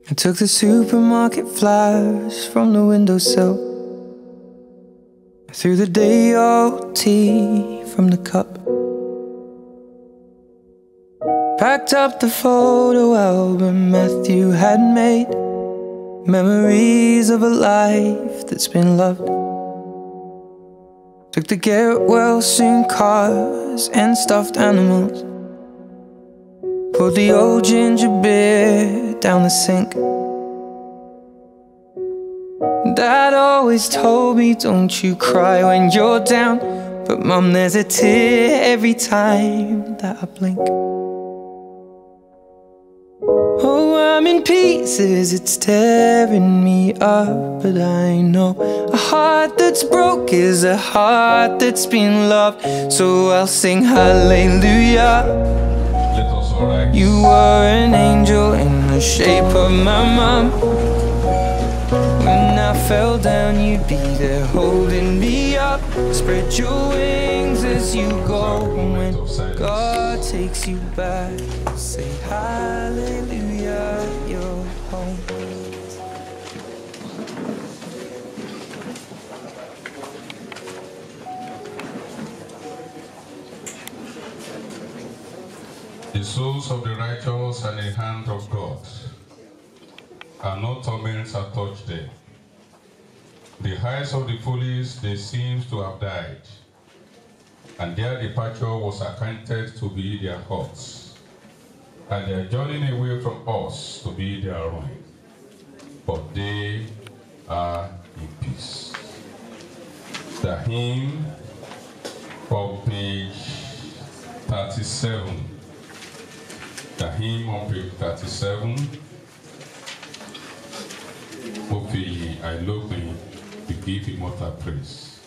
I took the supermarket flyers from the windowsill. I threw the day old tea from the cup. Packed up the photo album Matthew had made. Memories of a life that's been loved. Took the get well soon cars and stuffed animals. Poured the old ginger beer down the sink. Dad always told me, don't you cry when you're down. But mum, there's a tear every time that I blink. Oh, I'm in pieces, it's tearing me up. But I know a heart that's broke is a heart that's been loved. So I'll sing hallelujah. Let us all rise. You were an angel in the shape of my mom. When I fell down, you'd be there holding me up. Spread your wings as you go. When God takes you back, say hallelujah, you're home. The souls of the righteous are in the hand of God, and no torments have touched them. The eyes of the foolish, they seem to have died, and their departure was accounted to be their hearts, and their journeying away from us to be their ruin. But they are in peace. The hymn of page 37. The hymn on page 37. Ó fi ìyìn àìlópin to give immortal praise.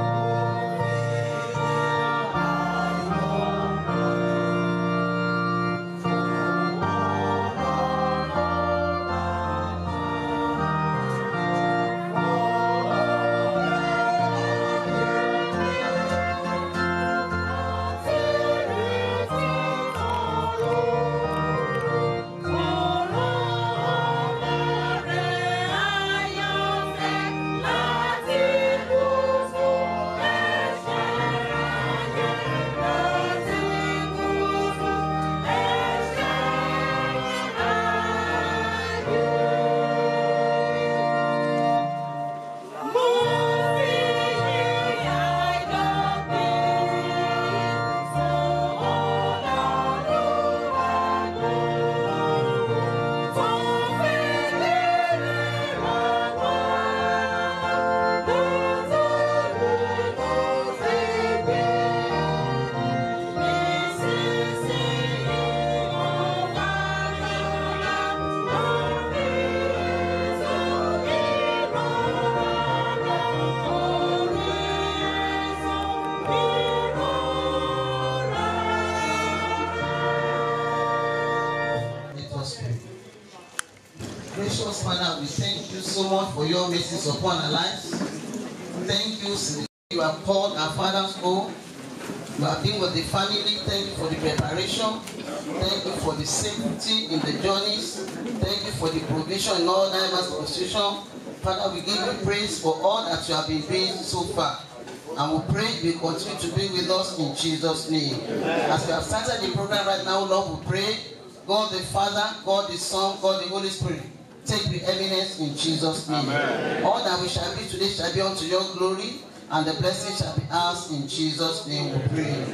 Let us pray. Gracious Father, we thank you so much for your mercies upon our lives. Thank you, since you have called our fathers home. You have been with the family. Thank you for the preparation. Thank you for the safety in the journeys. Thank you for the provision in all diverse position. Father, we give you praise for all that you have been doing so far. And we pray you continue to be with us in Jesus' name. As we have started the program right now, Lord, we pray God the Father, God the Son, God the Holy Spirit. Take the eminence in Jesus' name. All that we shall be today shall be unto your glory, and the blessing shall be ours in Jesus' name. We pray.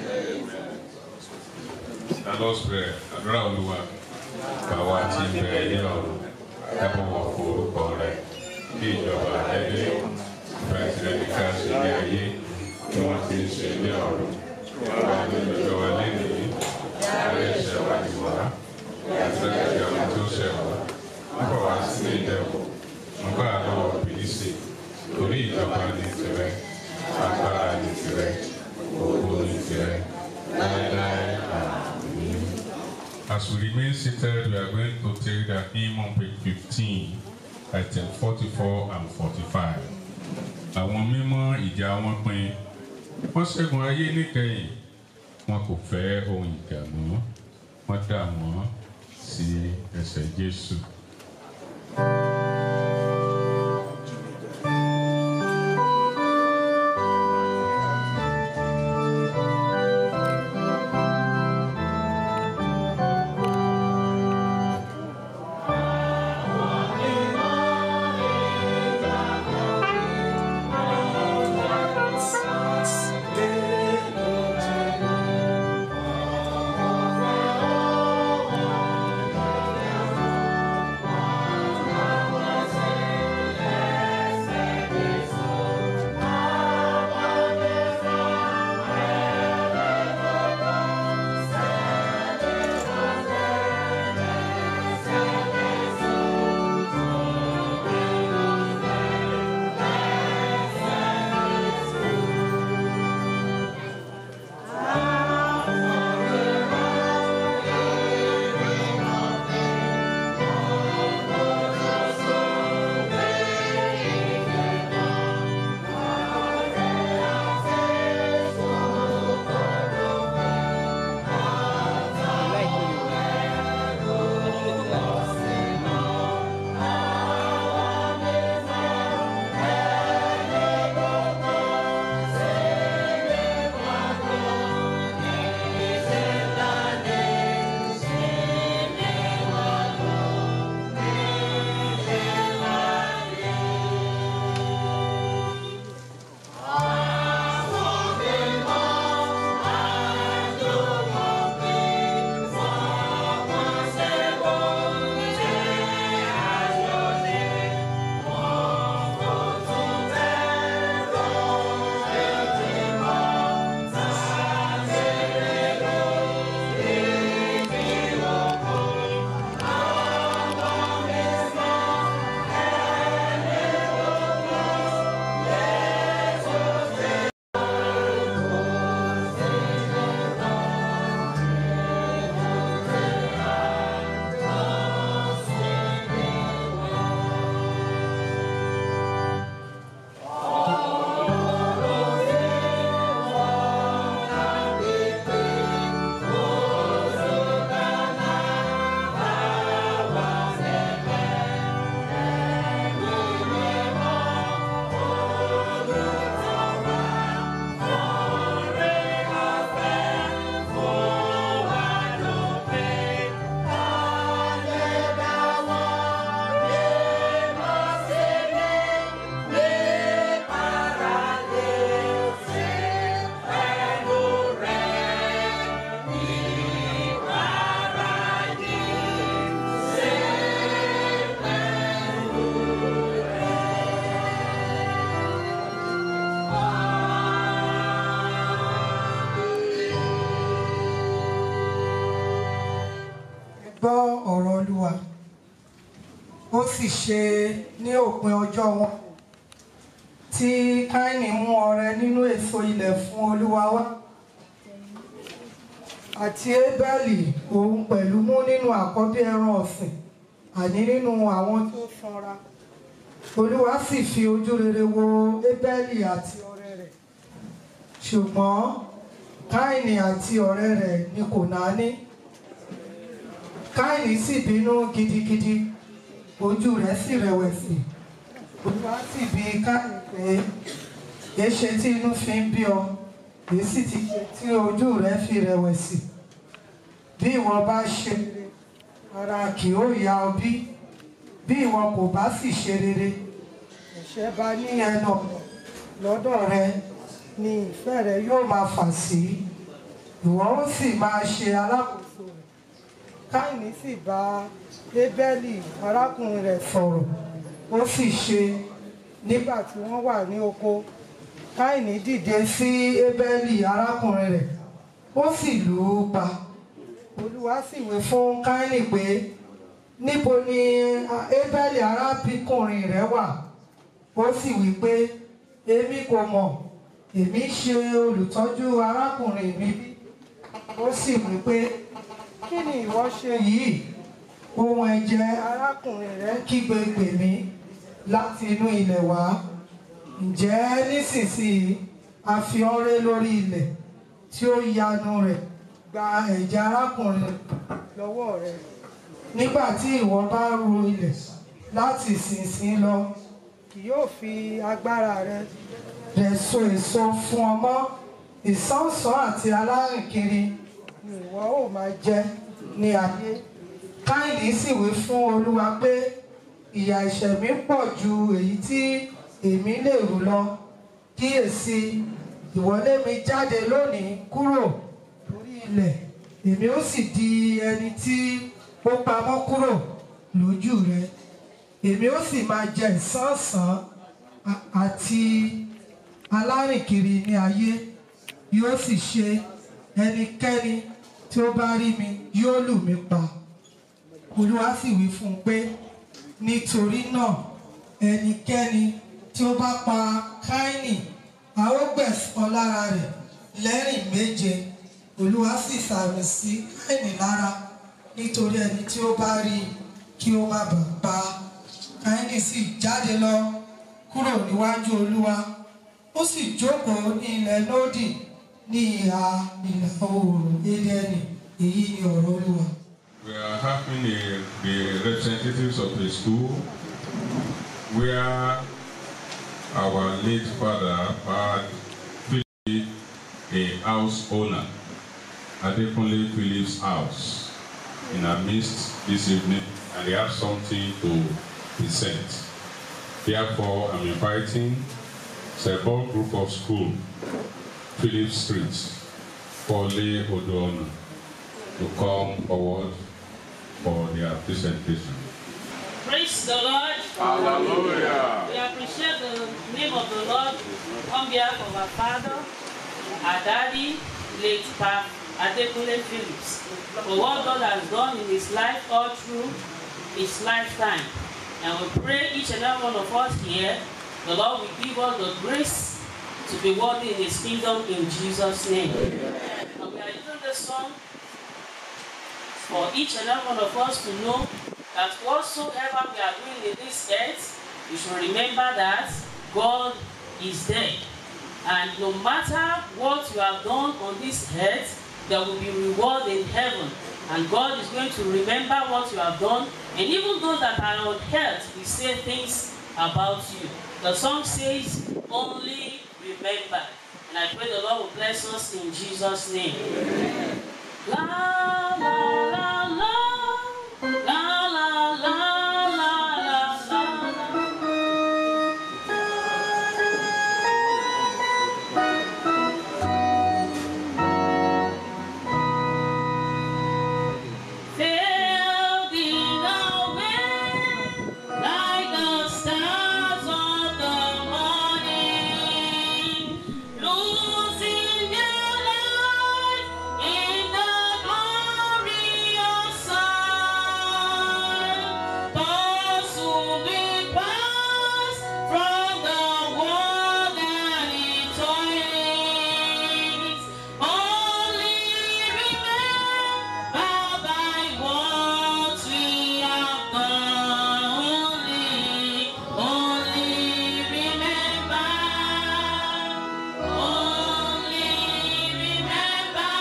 And us pray, àdúrà Olúwa, bàwa tí ń bẹ ilé ọ̀run, ẹ bọ̀wọ̀ fún orúkọ rẹ̀, kí ìjọba rẹ̀ dé, ìfẹ́ tirẹ̀ ní ká ṣe ní ayé, bí wọ́n ti ń ṣe ní ọ̀run. Wà ní ìjọba wa lénìí, ààrẹ ẹ̀ṣẹ̀ wa ni wá, àti ẹ̀ṣẹ̀ àwọn tó ṣẹ̀ wá. Ń bọ̀ wá sí ní ìdẹ̀kùn, ń bá a lọ́wọ́ bìlísì, torí ìjọba ní tirẹ̀, agbára ní tirẹ̀, ògo ní tirẹ̀, láéláé àmín. As we remain seated, we are going to take the hymn on page 15, item 44 and 45. Àwọn mímọ́ ìjà wọn pin, wọ́n ṣẹ́gun ayé níkẹyìn, wọn kò fẹ́ ohun ìjà mọ́, wọ́n dà wọ́n sí ẹsẹ̀ Jésù. gbọ́ ọ̀rọ̀ olúwa ó sì ṣe ní òpin ọjọ́ wọn tí káínì mú ọrẹ nínú èso ilẹ̀ fún olúwa wá àti ébẹ́lì òun pẹ̀lú mú nínú àkọ́bí ẹran ọ̀sìn àní nínú àwọn tó sanra olúwa sì fi ojú rere wo ébẹ́lì àti ọrẹ rẹ̀ ṣùgbọ́n káínì àti ọ̀rẹ́ rẹ̀ ni kò náání káìní sì bínú gidigidi ojú rẹ̀ sì rẹ̀wẹ̀sì olúwa sì bi káìní pé èé ṣe tí inú fi ń bí ọ èé sì ti ṣe tí ojú rẹ̀ fi rẹ̀wẹ̀sì bí ìwọ bá ṣe rere ara kì ó yà ọ bí bí ìwọ kò bá sì ṣe rere ẹ̀ṣẹ̀ bá ní ẹnu ọ̀nà lọ́dọ̀ rẹ ni ìfẹ́ rẹ yóò máa fà sí ìwọ ó sì máa ṣe alákòóso rẹ̀ káìní sì bá ébẹ́lì arákùnrin rẹ̀ sọ̀rọ̀ ó sì ṣe nígbà tí wọ́n wà ní oko káìní dìde sí ébẹ́lì arákùnrin rẹ̀ ó sì lù ú pa olúwa sì wí fún káìní pé níbo ni ébẹ́lì arábìkùnrin rẹ̀ wà ó sì wí pé èmi kò mọ̀ èmi ṣe olùtọ́jú arákùnrin mi bí ó sì wí pé kí ni ìwọ ṣe yìí ohun ẹ̀jẹ̀ arákùnrin rẹ̀ kígbe pè mí láti inú ilẹ̀ wá ǹjẹ́ nísinsìnyí a fi ọ́ ré lórí ilẹ̀ tí ó yanu rẹ̀ gba ẹ̀jẹ̀ arákùnrin lọ́wọ́ rẹ̀ nígbà tí ìwọ bá ru ilẹ̀ láti ìsinsìnyí lọ kì yóò fi agbára rẹ rẹ̀ so èso fún ọ mọ́ ìsánsán àti alárìnkiri ni ìwọ ó máa jẹ ní ayé káyìnì sì wí fún olúwa pé ìyà ẹ̀ṣẹ̀ mi pọ̀ ju èyí tí èmi lè rù lọ kíyèsí ìwọlé mi jáde lónìí kúrò lórí ilẹ̀ èmi ó sì di ẹni tí ó pamọ́ kúrò lójú rẹ èmi ó sì máa jẹ ìsánsán a- àti alárìnkiri ní ayé yóò sì ṣe ẹnikẹ́ni tí ó bá rí mi yóò lù mí pa olúwa sì wí fún un pé nítorí náà ẹnikẹ́ni tí ó bá pa káínì a ó gbẹ̀san lára rẹ̀ lẹ́rìn méje olúwa sì sàmì sí káínì lára nítorí ẹni tí ó bá rí i kí ó má bàa pa káínì sì jáde lọ kúrò níwájú olúwa ó sì jókòó ní ilẹ̀ lódì ní ìhà ìlà oòrùn édẹ́nì èyí ni ọ̀rọ̀ olúwa. We are having a, the representatives of a school where our late father had Philip, a house owner, Adekunle Philip's house, in our midst this evening, and they have something to present. Therefore, I'm inviting Sebon Group of School, Philip Street, Pole Odoona, to come forward for their presentation. Praise the Lord. Hallelujah. We appreciate the name of the Lord on behalf of our father, our daddy, late Pa Adekunle Phillips, for what God has done in his life all through his lifetime. And we pray each and every one of us here, the Lord will give us the grace to be worthy in his kingdom in Jesus' name. And we are using this song for each and every one of us to know that whatsoever we are doing in this earth, we should remember that God is there. And no matter what you have done on this earth, there will be reward in heaven. And God is going to remember what you have done. And even those that are on earth will say things about you. The song says, only remember. And I pray the Lord will bless us in Jesus' name. La la la la la la la la la la. Fading away like the stars of the morning, losing their light in the glorious sun. Those who will pass from the world and its toilings, only remember by what we have done. Only, only remember. Only remember.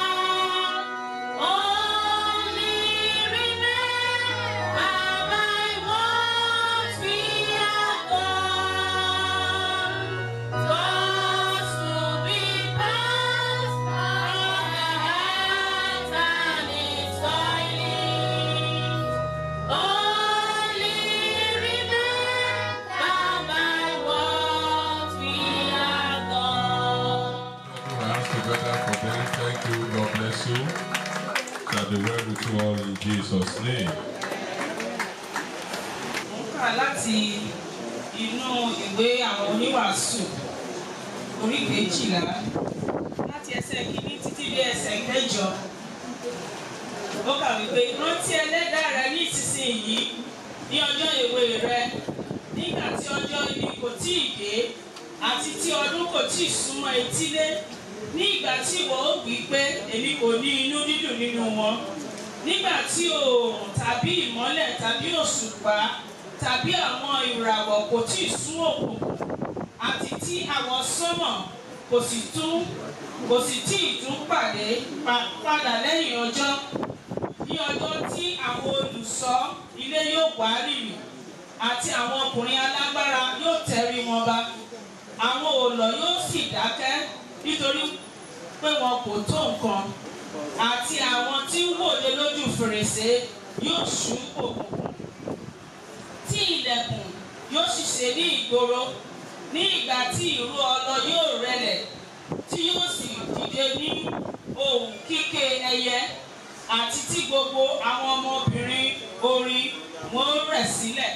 Only remember by what we have done. Those who be past from the hands and its toilings. Only remember by what we have done. Put our hands together for them. Thank you. God bless you. Shall be well with you all in Jesus' name. Mo ń kà láti inú ìwé àwọn oníwàásù orí kejìlá láti ẹsẹ̀ kìíní títí dé ẹsẹ̀ kẹjọ. Ó kà wípé rántí ẹlẹ́dàá rẹ ní ìsinsìnyí ní ọjọ́ èwe rẹ nígbà tí ọjọ́ ibi kò tí ì dé àti tí ọdún kò tí ì súnmọ́ etílé ní ìgbà tí ìwọ ó wí pé èmi kò ní inú dídùn nínú wọn nígbà tí oòrùn tàbí ìmọ́lẹ̀ tàbí òṣùpá tàbí àwọn ìràwọ̀ kò tí ì sún òkùnkùn àti tí àwọn sọ́mọ̀ kò sì tún kò sì tí ì tún pàdé pa- padà lẹ́yìn ọjọ́ ní ọjọ́ tí àwọn olùṣọ́ ilé yóò wá rìrì àti àwọn ọkùnrin alágbára yóò tẹrí wọn ba àwọn òòlọ̀ yóò sì dákẹ́ nítorí pé wọn kò tó nǹkan àti àwọn tí ń wòde lójú fèrèsé yóò ṣú òkùnkùn tí ilẹ̀kùn yóò sì ṣe ní ìgboro ní ìgbà tí ìró ọlọ yóò rẹlẹ̀ tí yóò sì dìde ní ohùn kíké ẹyẹ àti tí gbogbo àwọn ọmọbìnrin orin wọn rẹ̀ sílẹ̀.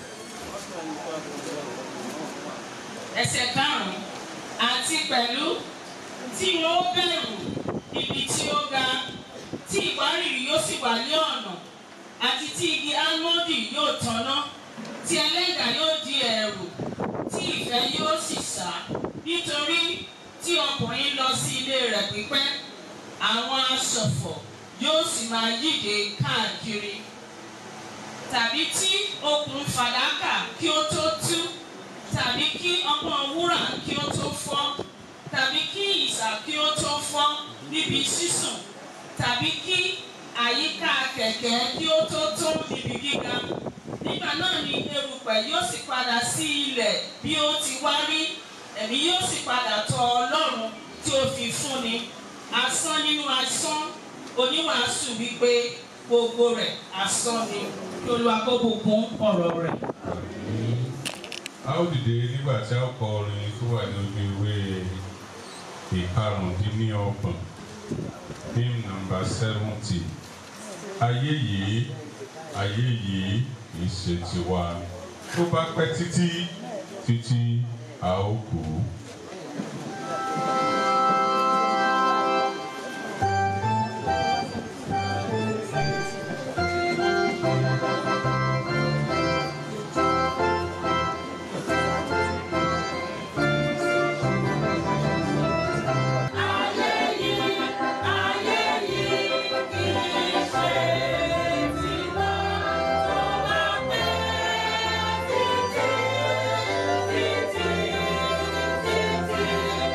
ẹsẹ̀ karùn-ún àti pẹ̀lú tí wọn ó bẹ̀rù ibi tí ó ga tí ìwárìrì yóò sì wà ní ọ̀nà àti tí igi álmọ́ndì yóò tanná tí ẹlẹ́gà yóò di ẹ̀rù tí ìfẹ́ yóò sì sá nítorí tí ọkùnrin lọ sí ilé rẹ̀ pípẹ́ àwọn aṣọ̀fọ̀ yóò sì máa yíde káàkiri tàbí tí okùn fàdákà kí ó tó tú tàbí kí ọpọ́n wúrà kí ó tó fọ́ tàbí kí ìsà kí ó tó fọ́ níbi sísùn tàbí kí àyíká kẹ̀kẹ́ kí ó tó tó níbi gíga nígbà náà ni erùpẹ̀ yóò sì padà sí ilẹ̀ bí ó ti wá rí ẹ̀mí yóò sì padà tọ̀ ọlọ́run tí ó fi fúnni asán nínú asán oníwàásù wípé gbogbo rẹ̀ asán ni kí olúwa kó bùkún ọ̀rọ̀ rẹ̀. a ó dìde nígbà tí a ó kọ orin tó wà ní ojú ìwé ìkarùndínlọ́gbọ̀n hymn number seventy ayé yìí ayé yìí kì í ṣe tiwa tó bá pẹ́ títí títí a ó kú. Ayé yìí, ayé yìí kì í ṣe tiwa, tó bá pẹ́ títí, títí, títí.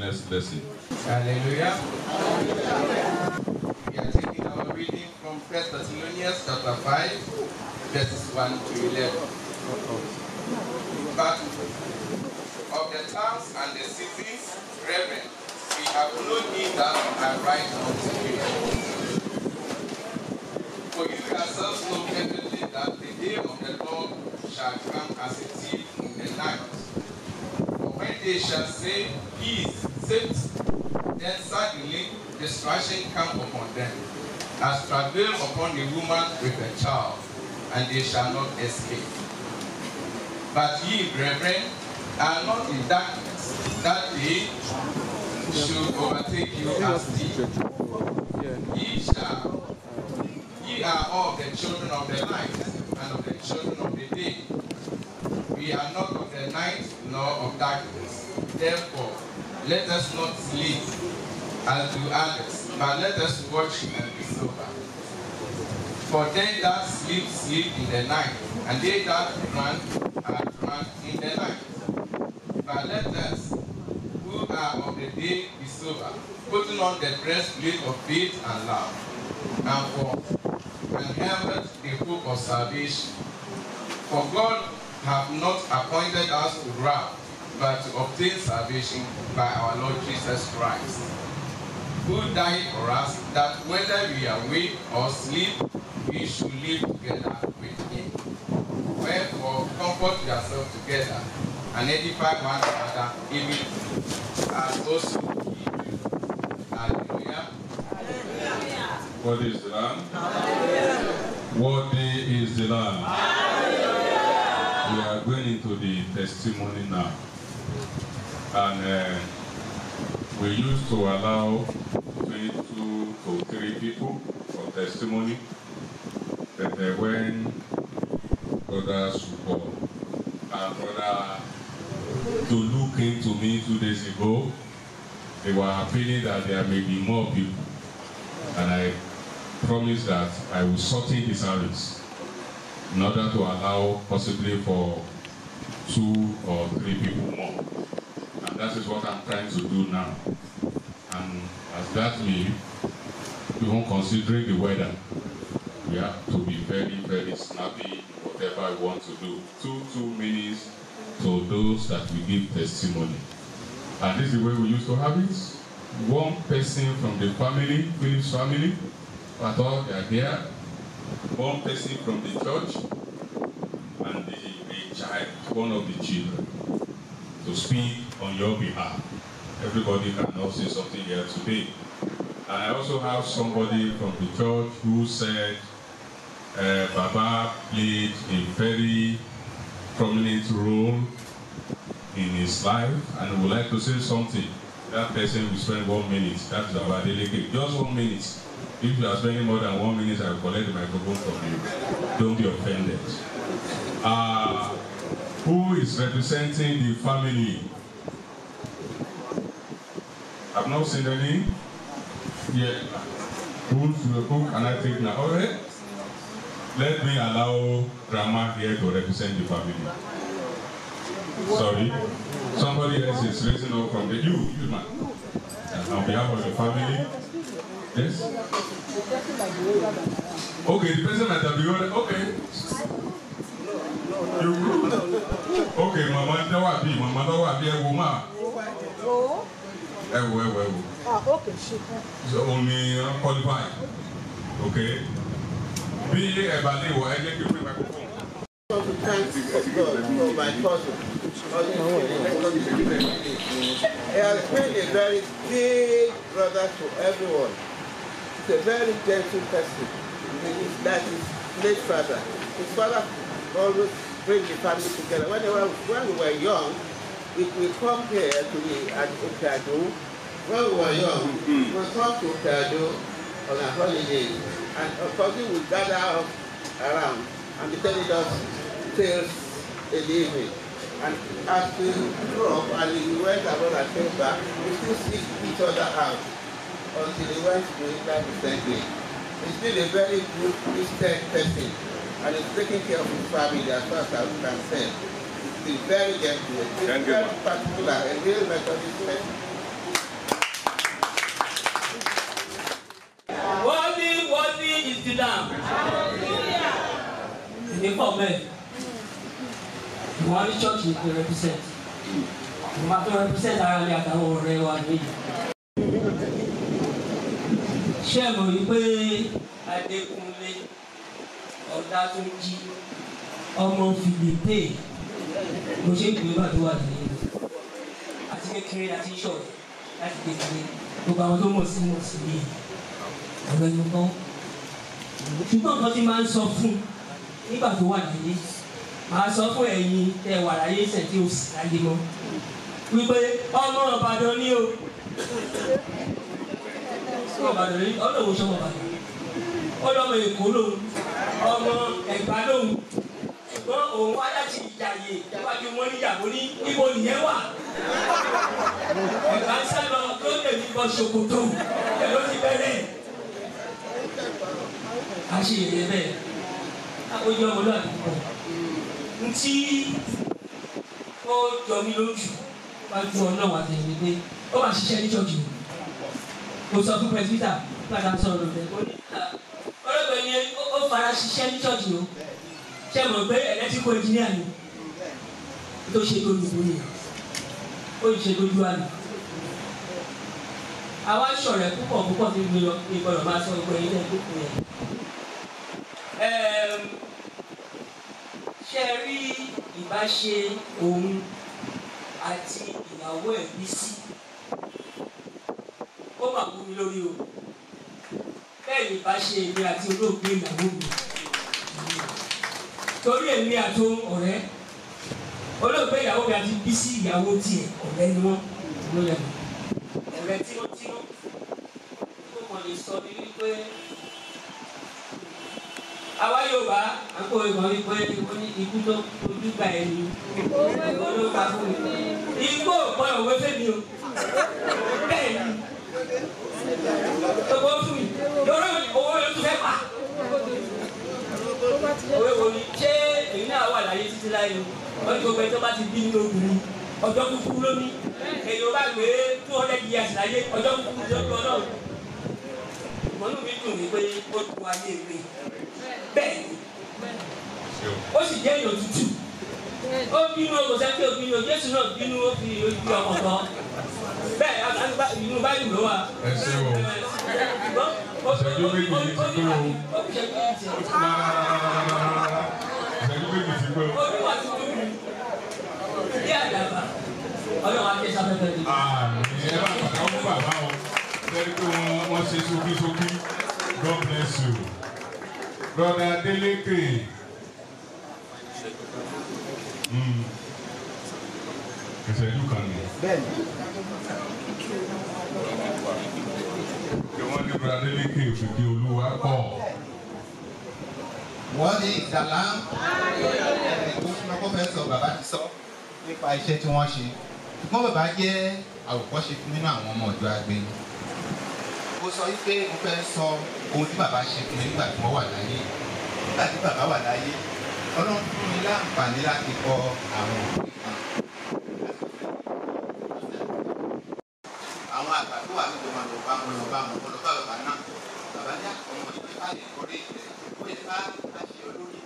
next lesson. Hallelujah. We are taking our reading from 1 Thessalonians chapter 5, verses 1 to 11. But of the times and the seasons, brethren, we have no need that I write unto you. For you yourselves know perfectly that the day of the Lord shall come as a thief in the night. For when they shall say, Peace, safety, then suddenly destruction come upon them, as travail upon a woman with a child, and they shall not escape. But ye, brethren, are not in darkness, that day should overtake you as thief. Ye shall, ye are all the children of the light and of the children of the day. We are not of the night nor of darkness. Therefore, let us not sleep as do others, but let us watch and be sober. For they that sleep, sleep in the night, and they that run are run in the night. But let us, who are of the day, be sober, putting on the breastplate of faith and love, and for and helmet the hope of salvation. For God hath not appointed us to wrath, but to obtain salvation by our Lord Jesus Christ, who died for us, that whether we are awake or sleep, we should live together with him. Wherefore, comfort yourselves together and edify one another, even as also ye do. Hallelujah. What is the Lamb? What day is the Lamb? We are going into the testimony now. And uh, we used to allow 22 to 3 people for testimony. But uh, when Brother Suko and Brother Tolu came to me two days ago, they were appealing that there may be more people. And I promised that I will shorten the service in order to allow possibly for two or three people more. And that is what I'm trying to do now. And as that may, even considering the weather, we have to be very, very snappy whatever we want to do. Two, two minutes to those that we give testimony. And this is the way we used to have it. One person from the family, Philip's family, at all they are there. One person from the church, and the, a child, one of the children, to speak on your behalf. Everybody can now say something here today. And I also have somebody from the church who said uh, Baba played a very prominent role in his life and would like to say something. That person will spend one minute. That is our delegate. Just one minute. If you are spending more than one minute, I will collect the microphone from you. Don't be offended. Uh, who is representing the family? I've not seen any. Yeah. Who, who can I take now? All right. Let me allow Grandma here to represent the family. Sorry. Somebody else is raising up from the you, you man. And on behalf of the family. Yes? Okay, the person might have been ordered. Okay. You Okay, Mama, that will be, Mama, that will be a woman. Ẹ wo, ẹ wo, ẹ wo. So only uh, qualified. Okay. Bí ẹ bá lè wọ, ẹ jẹ́ kí n pè microphone. want to thank God for my cousin. He has been a very big brother to everyone. He's a very gentle person. He's like his late father. His father always bring the family together. When, they were, when we were young, we, we come here to the at Okado. When we were young, we come to Okado on a holiday. And of course, we would gather up around and be telling us tales in the evening. And as we grew up and we went abroad and came back, we still seek each other out until we went to England recently. He's been a very good Christian person and he's taking care of his family as far as I can say. He's been very gentle, he's Thank you, very ma'am. particular, a real Methodist person. sit down. Èmi pọ̀ mẹ́ẹ̀. Wọ́n á ní church ní pé represent. Mo máa fẹ́ represent ara mi àtàwọn ọ̀rẹ́ wa níyì. Ṣé ẹ mọ̀ wípé Adékúnlé Ọ̀dátúnjí ọmọ Fìlípè mo ṣe ń gbé bá tó wà nìyẹn àti kékeré láti ṣọ̀rọ̀ láti kékeré gbogbo àwọn tó mọ̀ sí mọ̀ sí yìí ọ̀rẹ́ ló gbọ́ ṣùgbọ́n nǹkan tí máa ń sọ fún nígbà tó wà láyé máa sọ fún ẹ̀yin tẹ wà láyé sẹ̀ tí o sì láyé mọ́ wípé ọmọ Ìbàdàn ni o ọmọ Ìbàdàn ni ọlọ́wọ́ sọmọ Ìbàdàn ọlọ́mọ Èkó lòun ọmọ Ẹ̀gbá lòun ṣùgbọ́n òun wá láti ìjàyè iwájú wọn níyàwó ní ibo nìyẹn wà ẹ̀gbá ń sá lọ tó lè ní bọ́ ṣòkòtò ẹ̀ ló ti bẹ̀rẹ̀ àṣeyẹyẹ bẹ́ẹ̀ ojú ọmọlúwàbí pọ̀ ntí ó jọ mí lójú wájú ọlọ́run àtẹ̀yìn pé ó máa ṣiṣẹ́ ní ṣọ́ọ̀ṣì o mo sọ fún pẹ̀sìtà padà sọ̀rọ̀ lọ́dẹ ó ní ọlọ́gbẹ́ ni ó fara ṣiṣẹ́ ní ṣọ́ọ̀ṣì o ṣe mọ̀ pé ẹ̀lẹ́tíkọ̀ ẹ̀jìníà ni tó ṣe tó lùdú ni ó ṣe lójú àná àwa ṣọ̀rẹ́ púpọ̀ púpọ̀ tí mi lọ ìgbọ́dọ̀ máa sọ ìgbọ́ ilé ìgbókùn yẹn ṣe rí ìbáṣe òun àti ìyàwó ẹ̀ Bísí ó mà wú mi lórí o bẹ́ẹ̀ ni ìbáṣe èmi àti olóògbé ìyàwó mi torí èmi àti ọ̀rẹ́ olóògbé ìyàwó mi àti Bísí ìyàwó tiẹ̀ ọ̀rẹ́ ni wọ́n ló yẹ ọ̀rẹ́ tímọ́tímọ́ tó mọ̀ lè sọ ní wípé àwa Yorùbá àpò ìmọ̀ wípé wọ́n ní ikú tó ojú gba ẹni ló pa fún mi. Igbó ọ̀pọ̀ òwe fẹ́mi o. Bẹ́ẹ̀ ni. Owó fún mi. Yọ̀rọ̀ owó yóò tún fẹ́ pa. Òwe wo ni ṣé èyí náà wà láyé títí láyé o? Wọ́n ní gbogbo ẹni tó bá ti bí nínú obìnrin. Ọjọ́ kúkú ló ní. Èyí ò bá gbé two hundred years láyé ọjọ́ kúkú ló ní ọlọ́run. Ìmọ̀nù mi dùn ní pé ó tu ayé mi bẹ́ẹ̀ ni ó sì jẹ́ èèyàn tútù ó bínú o kò sẹ́ńtì ó bínú o Jésù náà bínú ó fi ojú ọmọ kan bẹ́ẹ̀ àgbà inú báyìí ló wà. ẹ ṣe o ìṣẹ́jú méjì ní ti pé o ìṣẹ́jú méjì ti pé o. olúwa ti tó mi bí àdàbà ọlọ́run á ké sáfẹ́fẹ́ ni. àmì ẹ bá bàbá wọn bàbá wọn lẹ́yìn pé wọ́n wọ́n ṣe ṣókíṣókí God bless you. Brother Adeleke. Mm. Ìṣẹ́jú kan ni. Bẹ́ẹ̀ni. Kí wọ́n ní Brother Adeleke òkìkí olúwa pọ̀. Wọ́n ní ìdàlá tó fún ọkọ̀ fẹ́ sọ bàbá ti sọ nípa iṣẹ́ tí wọ́n ṣe. Ṣùgbọ́n bàbá jẹ́ àwòkọ́ṣe fún nínú àwọn ọmọ ọ̀dọ́ àgbẹ̀. Mo sọ wípé mo fẹ́ sọ ohun tí bàbá ṣe fún mi nígbà tí wọ́n wà láyé. Nígbà tí bàbá wà láyé, Ọlọ́run fún mi láǹfààní láti kọ àwọn òbí kan. Àwọn àgbà tó wà nígbà máa lọ bá wọn lọ bá wọn lọ bá bàbá náà. Bàbá ní àwọn ọmọ ìgbà lè kọ́lé ìfẹ́. Ó yẹ ká àṣẹ olórí.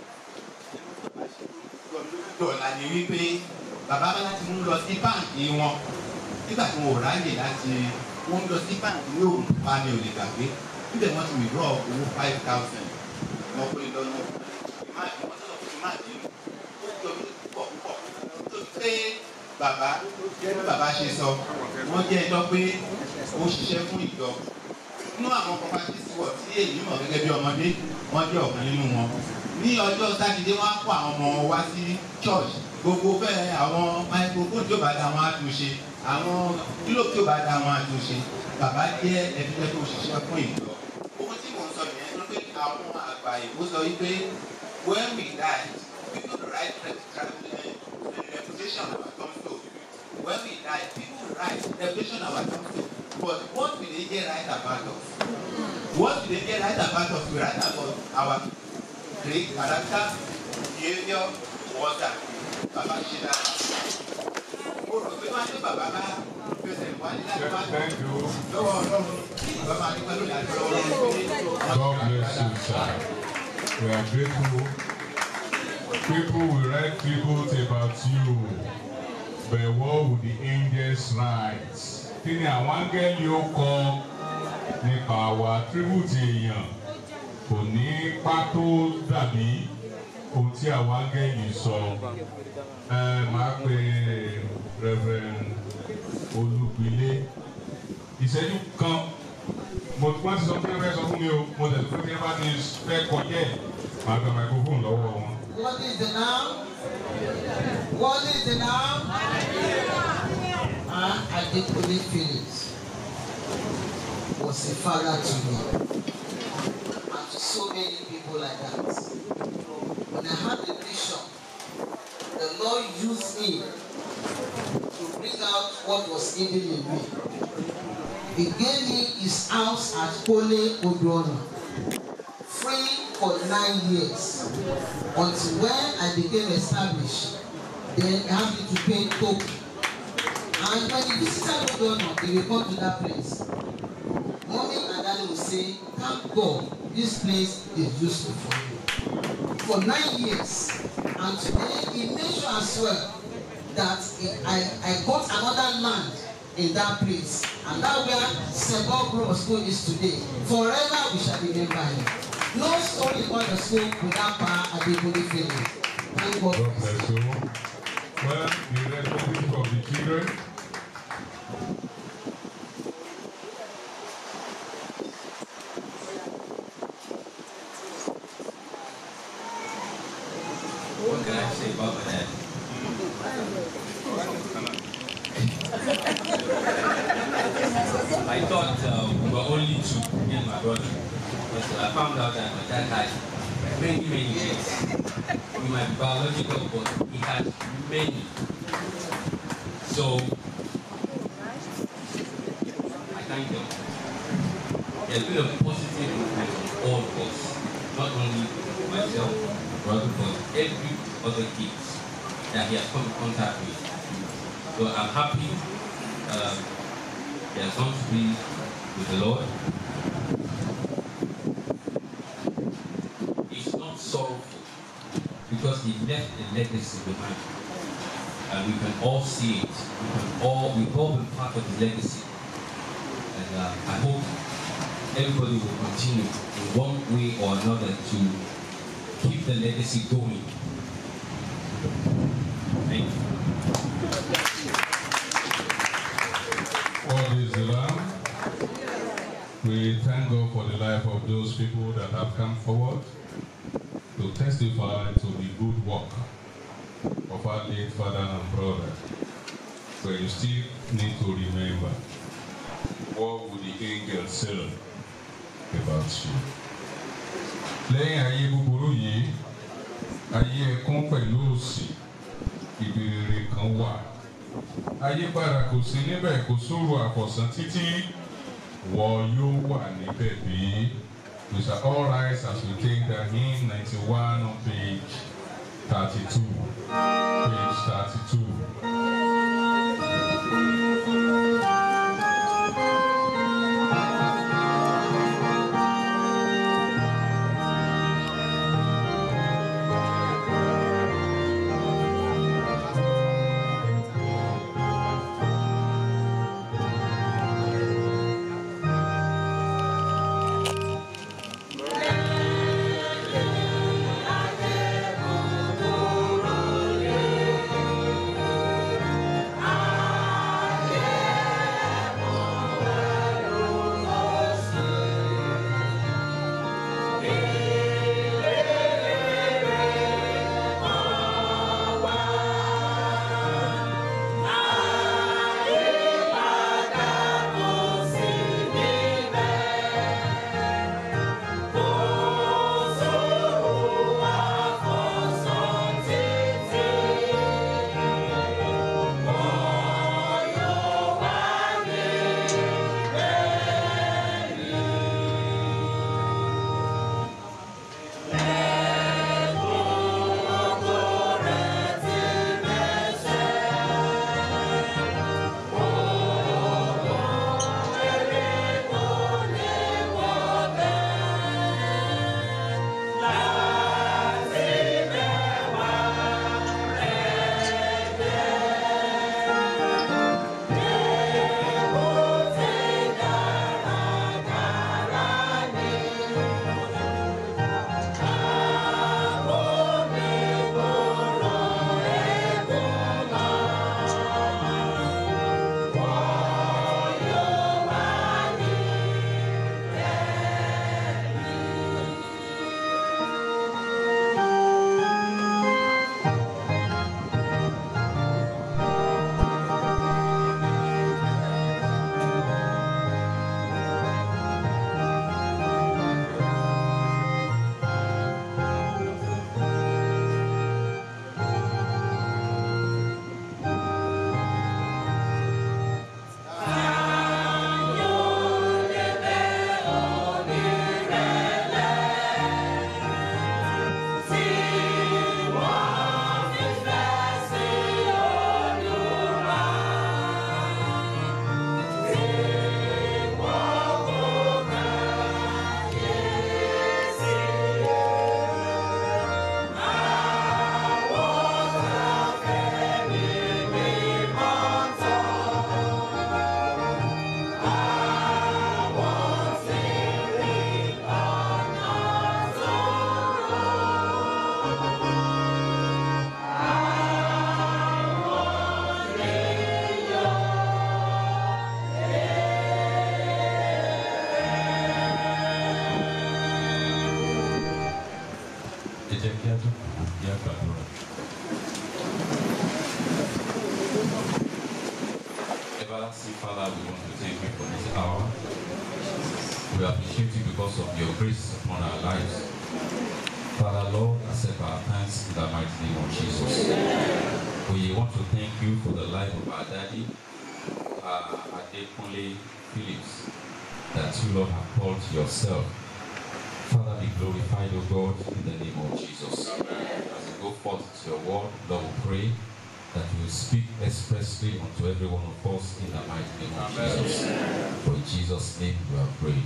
Dọ̀là ni wípé bàbá bá láti mú lọ sí báǹkì wọn. Nígbà tí wọn ò ráyè láti wọ́n lọ sí báǹkì ní òòrùn pa mi ò lè gbàgbé. Níbẹ̀ wọ́n ti withdraw owó five thousand. Wọ́n pè lọ́nà ìmáàdì wọ́n sọ̀rọ̀ fún ìmáàdì nù. Ó jọ mí púpọ̀ púpọ̀. Tó ti pé bàbá bí bàbá ṣe sọ, wọ́n jẹ́ ẹjọ́ pé ó ṣiṣẹ́ fún ìjọ. Inú àwọn properties wọ̀ tí èyí mọ̀ gẹ́gẹ́ bí ọmọdé, wọ́n jẹ́ ọ̀kan nínú wọn. Ní ọjọ́ Sátidé, wọ́n á kó àwọn ọmọ wọn wá sí church. Gbogbo fẹ́ àwọn microphone tí ó bá da wọn á tún ṣe. Àwọn kílò tí ó bá da wọn á tún ṣe. Bàbá jẹ́ ẹbí jẹ́ tó ṣiṣẹ́ fún ìjọ. Owó tí mò ń sọ nìyẹn ló pé àwọn àgbà ìbò sọ wípé when we die, people will write reputation of our tombstone. When we die, people will write reputation of our tombstone. But what will they get right about us? What will they get right about us? We write about our great character, behavior, water. Bàbá ṣe dára. Mo rò pé wọ́n á ní bàbá bá fẹsẹ̀ wálé láti wá lọ́wọ́ ọlọ́run. bàbá adúgbò lónìí àti ọlọ́wọ́ lọ́wọ́ pé God bless you, sir. We are grateful. People will write tribute about you. But what would the angels write? Kí ni àwọn áńgẹ́lì ó kọ nípa wa? Tribute èèyàn kò ní pátó dàbí ohun tí àwọn áńgẹ́lì sọ. Ẹ máa pe Reverend Olúgbilé. Ìṣẹ́jú kan mo wọ́n ti sọ fún ẹ sọ fún mi o mo tẹ̀sí fún ẹ bá ti fẹ́ kọjá ẹ̀ máa gba microphone lọ́wọ́ wọn. What is the name? What is the name? Ah, Adekunle Phillips was a father to me and to so many people like that. When I had the vision, the Lord used me to bring out what was hidden in me. He gave me his house at Kole Oduona, free for nine years until when I became established. Then I had to pay token. And when the visitor Oduona, they will come to that place. Mommy and daddy will say, thank God, this place is useful for you. For nine years. And today, he made sure as well that I, I got another land in that place. And that where Sebo Grove School is today. Forever we shall remember him. No story about the school without Pa Adekunle Phillips. Thank God. God bless you. Well, the representative of the children. What can I say about my dad? I thought uh, we were only two, me and my brother. But I found out that my dad had many, many kids. We might be biological, but he had many. So I thank them. There's been a positive movement on all of us, not only myself, brother, but every other kids that he has come in contact with. So I'm happy um, he has gone to be with the Lord. He's not sorrowful because he left a legacy behind. And we can all see it. We can all, we've all been part of his legacy. And uh, I hope everybody will continue in one way or another to keep the legacy going. Thank you. All is Lamb. We thank God for the life of those people that have come forward to testify to the good work of our late father and brother. But you still need to remember what would the angel say about you. Lẹ́yìn ayé búburú yìí, ayé ẹkún pẹ̀lú òsì, ìbéèrè kan wà ayípadà kò sí níbẹ̀ kò sóru àfọ̀sán títí wọ́n yóò wà níbẹ̀ bí. We shall all rise as we take the hymn ninety-one on page thirty-two. Page thirty-two. Thank jẹ́ kí á jókòó kí á gbàdúrà. Everlasting Father, we want to thank you for this hour. We appreciate you because of your grace upon our lives. Father, Lord, accept our thanks in the mighty name of Jesus. We want to thank you for the life of our daddy, uh, Adekunle Phillips, that you, Lord, have called to yourself. Father, be glorified, O God, in the name of Jesus. As we go forth to your word, Lord, we pray that you will speak expressly unto every one of us in the mighty name of Jesus. For in Jesus' name we have prayed.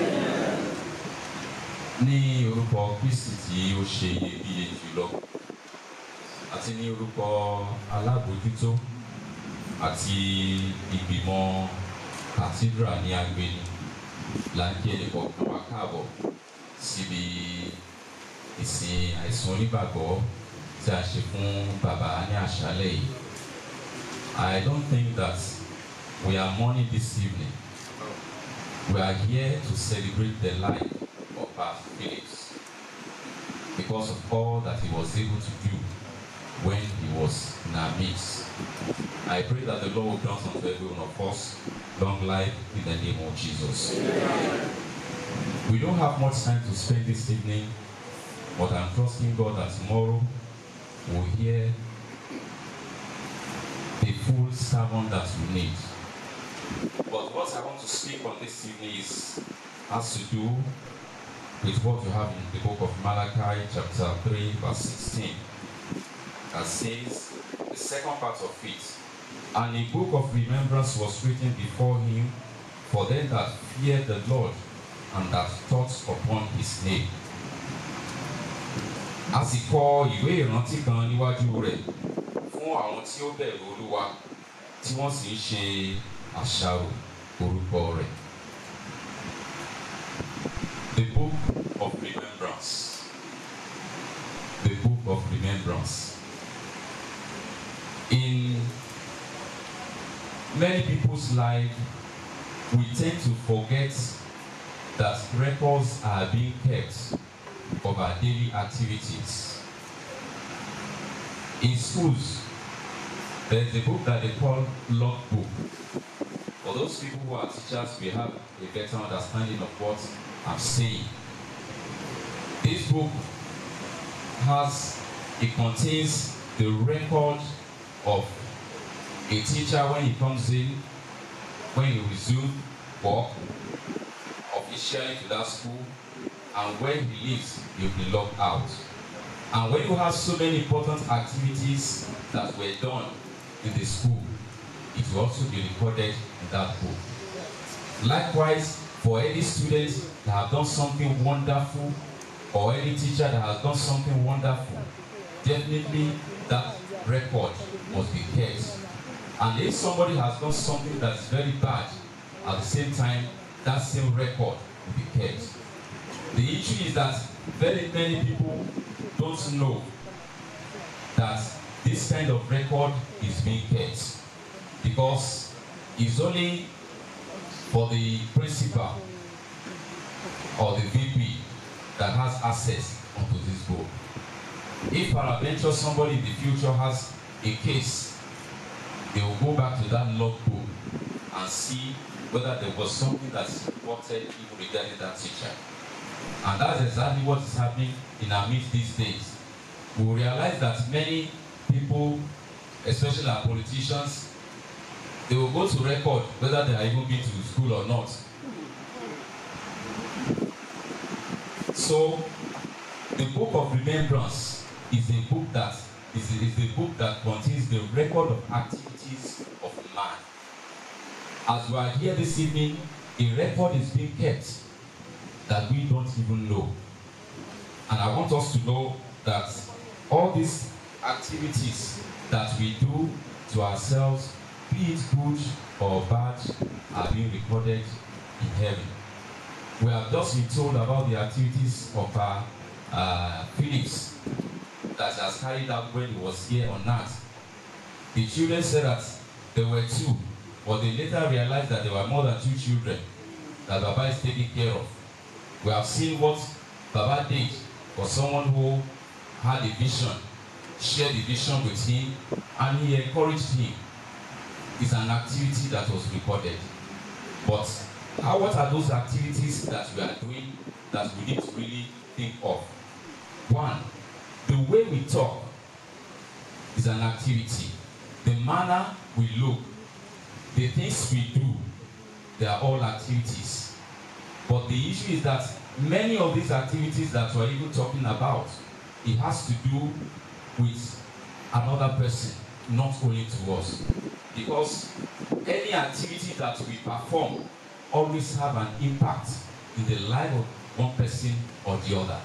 Ní orúkọ Kristi tí ó ṣe iyebíye jùlọ, àti ní orúkọ alábòójútó àti ìgbìmọ̀ cathedral ní agbeni, là ń kí ẹnì kọ̀ọ̀kan wá káàbọ̀ síbi ìsìn àìsàn onígbàgbọ́ tí a ṣe fún bàbá ní àṣálẹ̀ yìí. I don't think that we are mourning this evening. We are here to celebrate the life of Pastor Phillips because of all that he was able to do when he was in our midst. I pray that the Lord will grant unto every one of us long life in the name of Jesus. We don't have much time to spend this evening, but I'm trusting God that tomorrow we'll hear the full sermon that we need. But what I want to speak on this evening is has to do with what you have in the book of Malachi, chapter 3, verse 16, that says, the second part of it, and a book of remembrance was written before him for them that fear the Lord and that thought upon his name. A sì kọ ìwé ìrántí kan níwájú rẹ̀ fún àwọn tí ó bẹ̀rù Olúwa tí wọ́n sì ń ṣe àṣàrò orúkọ rẹ̀. The book of remembrance. The book of remembrance. In many people's life, we tend to forget that records are being kept of our daily activities. In schools, there's a book that they call logbook. For those people who are teachers, we have a better understanding of what I'm saying. This book has, it contains the record of a teacher when he comes in, when he resumes work, officially to that school, and when he leaves, he'll be locked out. And when you have so many important activities that were done in the school, it will also be recorded in that book. Likewise, for any student that have done something wonderful, or any teacher that has done something wonderful, definitely that record must be kept. And if somebody has done something that's very bad, at the same time, that same record will be kept. The issue is that very many people don't know that this kind of record is being kept because it's only for the principal or the VP that has access onto this book. If peradventure somebody in the future has a case, they will go back to that logbook and see whether there was something that's reported even regarding that teacher. And that's exactly what is happening in our midst these days. We realize that many people, especially our politicians, they will go to record whether they are even been to school or not. So, the book of remembrance is a book that is a, is a book that contains the record of activities of man. As we are here this evening, a record is being kept that we don't even know. And I want us to know that all these activities that we do to ourselves, be it good or bad, are being recorded in heaven. We have just been told about the activities of uh, uh, Phillips that he has carried out when he was here on earth. The children said that there were two, but they later realized that there were more than two children that Baba is taking care of. We have seen what Baba did for someone who had a vision, shared the vision with him, and he encouraged him. It's an activity that was recorded. But how, what are those activities that we are doing that we need to really think of? One, the way we talk is an activity. The manner we look, the things we do, they are all activities. But the issue is that many of these activities that we're even talking about, it has to do with another person, not only to us. Because any activity that we perform always have an impact in the life of one person or the other.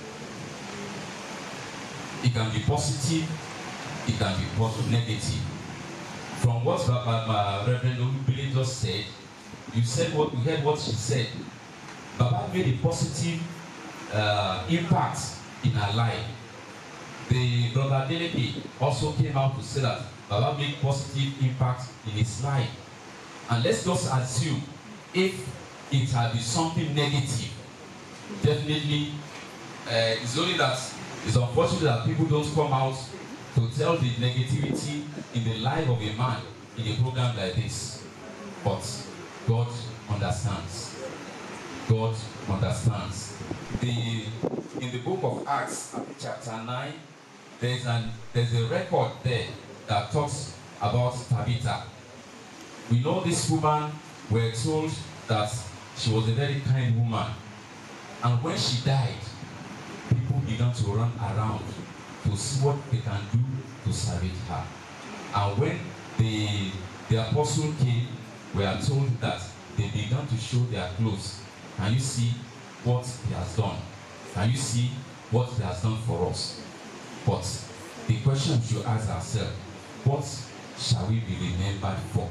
It can be positive, it can be positive, negative. From what uh, uh, Reverend Olubile just said, you said what you heard what she said. Baba made a positive uh, impact in her life. The brother Deleke also came out to say that Baba made positive impact in his life. And let's just assume if it had been something negative, definitely uh, it's only that it's unfortunate that people don't come out to tell the negativity in the life of a man in a program like this. But God understands. God understands. The in the book of Acts, chapter 9, there's an there's a record there that talks about Tabitha. We know this woman, we're told that she was a very kind woman. And when she died, people began to run around to see what they can do to salvage her. And when the, the apostle came, we are told that they began to show their clothes. Can you see what he has done? Can you see what he has done for us? But the question we should ask ourselves, what shall we be remembered for?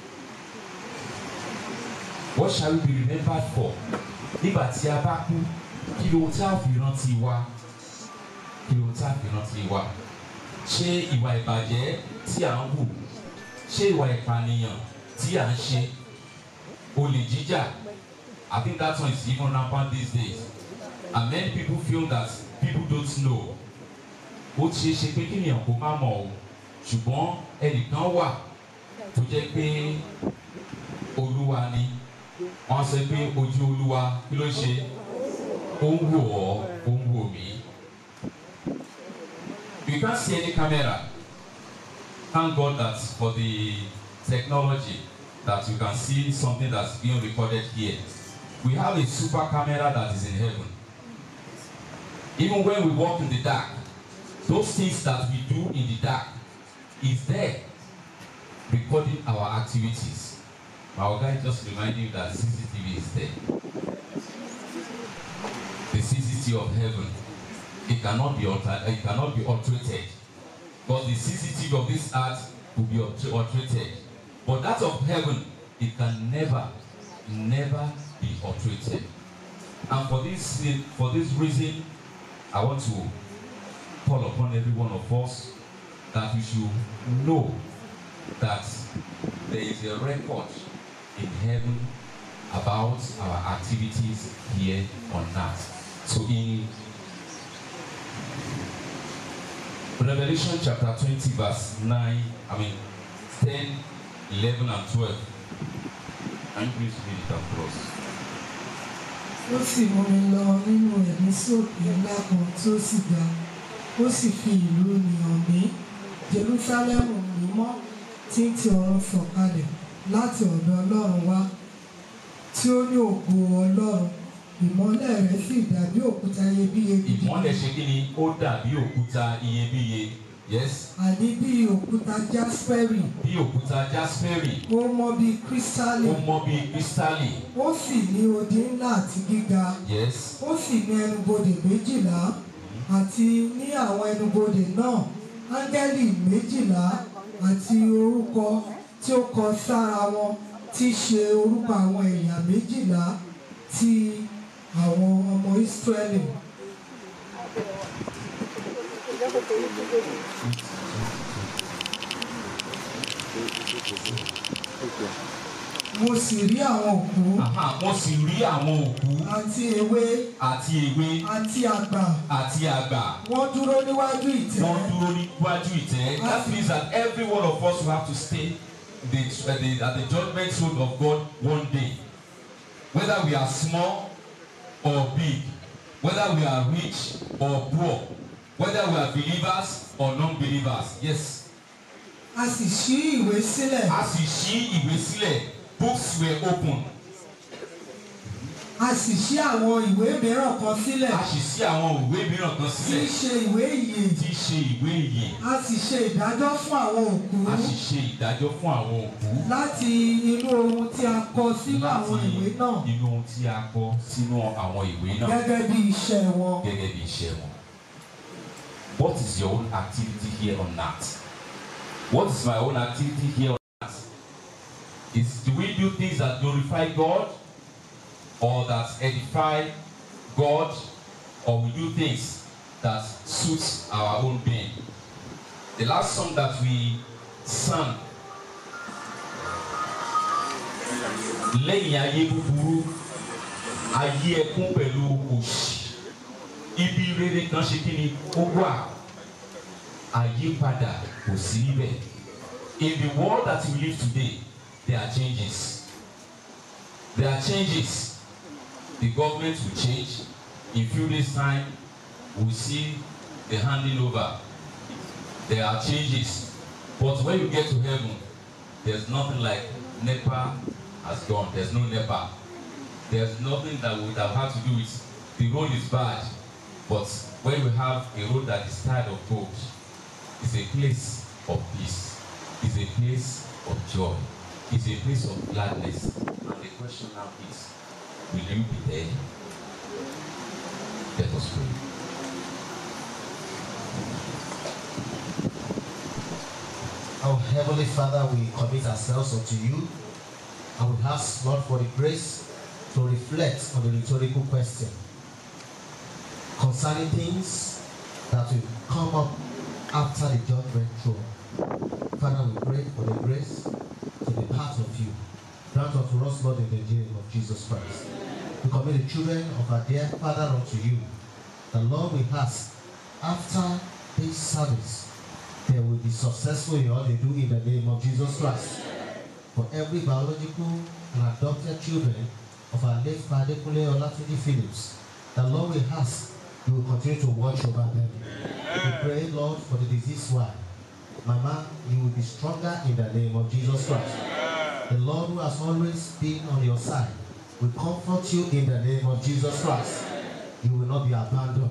What shall we be remembered for? Nígbà tí a bá kú, kí ló tá a fi rántí wa? Kí ló tá a fi rántí wa? Ṣé ìwà ìbàjẹ́ tí à ń hù? Ṣé ìwà ìpànìyàn tí à ń ṣe? Olè jíjà? I think that one is even rampant these days. And many people feel that people don't know. Ó ti ṣe é ṣe pé kí nìyàn kó má mọ̀ o. Ṣùgbọ́n ẹnìkan wà tó jẹ́ pé Olúwa ni. Wọ́n sọ pé ojú Olúwa kí ló ṣe? Ó ń wò ọ́, ó ń wò mí. You can't see any camera. Thank God that for the technology that you can see something that's being recorded here. We have a super camera that is in heaven. Even when we walk in the dark, those things that we do in the dark is there recording our activities. Our guy just reminded you that CCTV is there. The CCTV of heaven. It cannot be altered, it cannot be alterated. But the CCTV of this earth will be alter- alterated. But that of heaven, it can never, never be alterated. And for this for this reason, I want to call upon every one of us that we should know that there is a record in heaven about our activities here on earth. So in Revelation chapter 20, verse 9, I mean 10, 11, and 12. Can you please read it across? ó sì mú mi lọ nínú ẹ̀mí sókè ńlá kan tí ó sì ga ó sì fi ìlú nìyàn mí jerúsálẹ́mù mímọ́ tí ń ti ọ̀run sọ̀kalẹ̀ láti ọ̀dọ̀ ọlọ́run wá tí ó ní ògo ọlọ́run ìmọ́lẹ̀ rẹ̀ sì dàbí òkúta iyebíye gidi Ìmọ́lẹ̀ ṣe kí ni ó dàbí òkúta iyebíye. Yes. àní bí òkúta jasperi Bí òkúta jasperi. ó mọ́ bí kírísítálì Ó mọ́ bí kírísítálì. ó sì ní odi ńlá àti gíga Yes. ó sì ní ẹnubodè méjìlá àti ní àwọn ẹnubodè náà áńgẹ́lì méjìlá àti orúkọ tí ó kọ sára wọn tí í ṣe orúkọ àwọn ẹ̀yà méjìlá ti àwọn ọmọ Ísírẹ́lì. mo sì rí àwọn òkú Aha, wọ́n sì rí àwọn òkú àti ewé àti ewé àti àgbà àti àgbà. wọ́n dúró níwájú ìtẹ́ Wọ́n dúró níwájú ìtẹ́. That means that every one of us will have to stay the, uh, the, at the judgment throne of God one day. Whether we are small or big, whether we are rich or poor, whether we are believers or non-believers. Yes. a sì ṣí ìwé sílẹ̀ A sì ṣí ìwé sílẹ̀. Books were opened. a sì ṣí àwọn ìwé mìíràn kan sílẹ̀ A sì ṣí àwọn ìwé mìíràn kan tí í sílẹ̀. ṣe ìwé ìyè Tí í ṣe ìwé ìyè. a sì ṣe ìdájọ́ fún àwọn òkú A sì ṣe ìdájọ́ fún àwọn òkú. láti inú ohun tí a kọ sínú àwọn ìwé náà inú ohun tí a kọ sínú àwọn ìwé náà gẹ́gẹ́ bí iṣẹ́ wọn. gẹ́gẹ́ bí iṣẹ́ wọn. What is your own activity here on earth? What is my own activity here on earth? Is do we do things that glorify God or that edify God or we do things that suits our own being? The last song that we sang lẹ́yìn ayé búburú ayé ẹkún pẹ̀lú òṣì ibi rere kan ṣe kí ni ó wà àyípadà kò sí níbẹ̀ in the world that we live today there are changes there are changes the government will change in few days time we will see the handing over there are changes but when you get to heaven there's nothing like nepa has gone there's no nepa there's nothing that would have had to do with the road is bad but when we have a road that is tired of gold it's a place of peace it's a place of joy it's a place of gladness and the question now is will you be there let us pray. Our Heavenly Father, we commit ourselves unto you and we ask, Lord, for the grace to reflect on the rhetorical question concerning things that will come up after the judgment throne. Father, we pray for the grace to be part of you. Grant unto us, Lord, in the name of Jesus Christ. We commit the children of our dear Father unto you. The Lord we ask, after this service, they will be successful in all they do in the name of Jesus Christ. For every biological and adopted children of our late Father Kule Olatunji Phillips, the Lord will ask, you will continue to watch over them. We pray, Lord, for the diseased one. Mama, you will be stronger in the name of Jesus Christ. The Lord who has always been on your side will comfort you in the name of Jesus Christ. You will not be abandoned.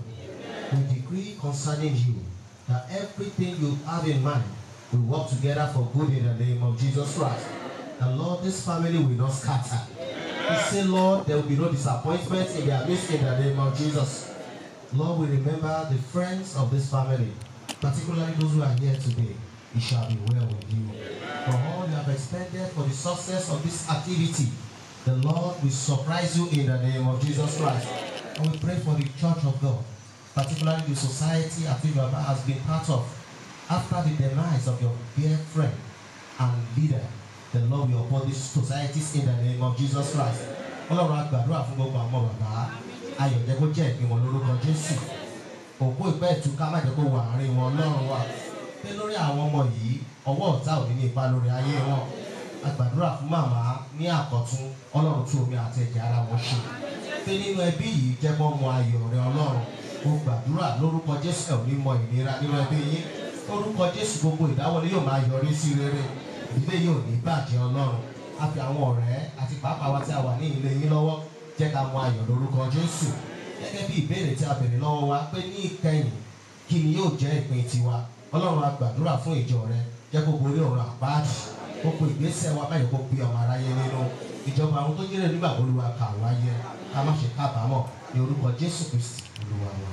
We decree concerning you that everything you have in mind will work together for good in the name of Jesus Christ. And Lord, this family will not scatter. We say, Lord, there will be no disappointment in their midst in the name of Jesus. Lord, we remember the friends of this family, particularly those who are here today. It shall be well with you. For all you have expended for the success of this activity, the Lord will surprise you in the name of Jesus Christ. And we pray for the church of God, particularly the society at which Baba has been part of. After the demise of your dear friend and leader, the Lord will uphold these societies in the name of Jesus Christ. Ọlọ́run àgbàdúrà fún gbogbo àwọn bàbá ayọ̀ jẹ́ kó jẹ́ ìpín wọn lórúkọ Jésù. Òkú ìpẹ́ ìtúká má jẹ́ kó wà àárín wọn Ọlọ́run wa. Pé lórí àwọn ọmọ yìí, ọwọ́ ọ̀tá ò ní ní ipa lórí ayé wọn. Àgbàdúrà fún màmá ní àkọ́tún Ọlọ́run tún omi àti ẹ̀jẹ̀ ara wọn ṣe. Pé nínú ẹbí yìí jẹ́ mọ́ mọ ayọ̀ rẹ Ọlọ́run. Mo gbàdúrà lórúkọ Jésù ẹ̀ ò ní mọ ìnira nínú ẹbí yín. Lórúkọ Jésù gbogbo ìdáwọlé yóò máa yọrí sí rere. Ìdílé yóò ní bàjẹ́ Ọlọ́run. A fi àwọn ọ̀rẹ́ àti pàápàá wa tí a wà ní ilé yín lọ́wọ́ jẹ́ ká mọ ayọ̀ lórúkọ Jésù. Gẹ́gẹ́ bí ìbéèrè tí a bèrè lọ́wọ́ wa pé ní ìkẹyìn kí ni yóò jẹ́ ìpín tiwa. Ọlọ́run a gbàdúrà fún ìjọ rẹ jẹ́ kó borí ọ̀rọ̀ àpáàdì. Gbogbo ìgbésẹ̀ wa báyìí kó pe ọmọ aráyé nínú. Ìjọba àwọn tó jẹ́rẹ̀ nígbà olúwa kà wáyé. Ká má ṣe kábàámọ̀ ní orúkọ Jésù Kristi olúwa wa.